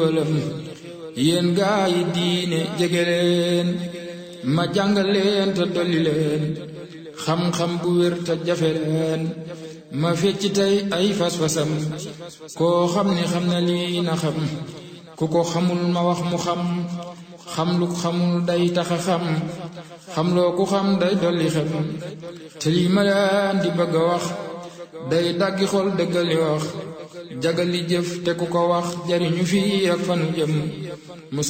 xéewalam yéen gaa yi diine jege leen ma jàngal leen te dolli leen xam-xam bu wér te jafe leen ma fecc tey ay fas-fasam koo xam ne xam na lii na xam ku ko xamul ma wax mu xam xam lu xamul day taxa xam xam loo ku xam day dolli xam te lii ma leen di bëgg a wax day daggi xol dëggali wax jagali jëf te ku ko wax jariñu fii ak fanu jëm